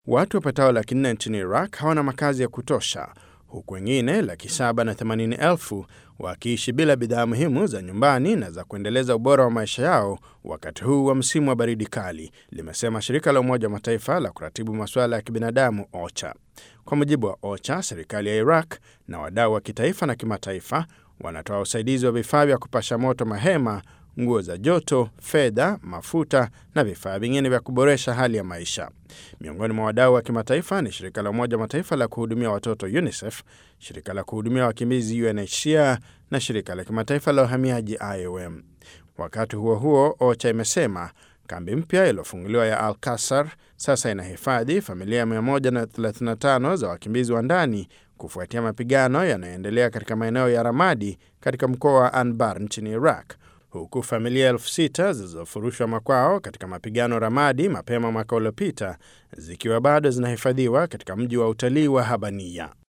Watu wapatao laki nne nchini Iraq hawana makazi ya kutosha huku wengine laki saba na themanini elfu wakiishi bila bidhaa muhimu za nyumbani na za kuendeleza ubora wa maisha yao wakati huu wa msimu wa baridi kali, limesema shirika la Umoja wa Mataifa la kuratibu masuala ya kibinadamu OCHA. Kwa mujibu wa OCHA, serikali ya Iraq na wadau wa kitaifa na kimataifa wanatoa usaidizi wa vifaa vya kupasha moto mahema, nguo za joto, fedha, mafuta na vifaa vingine vya kuboresha hali ya maisha. Miongoni mwa wadau wa kimataifa ni shirika la Umoja wa Mataifa la kuhudumia watoto UNICEF, shirika la kuhudumia wakimbizi UNHCR na shirika la kimataifa la uhamiaji IOM. Wakati huo huo, OCHA imesema kambi mpya iliyofunguliwa ya Al Kasar sasa inahifadhi familia 135 za wakimbizi wa ndani kufuatia mapigano yanayoendelea katika maeneo ya Ramadi katika mkoa wa Anbar nchini Iraq, huku familia elfu sita zilizofurushwa makwao katika mapigano Ramadi mapema mwaka uliopita zikiwa bado zinahifadhiwa katika mji wa utalii wa Habania.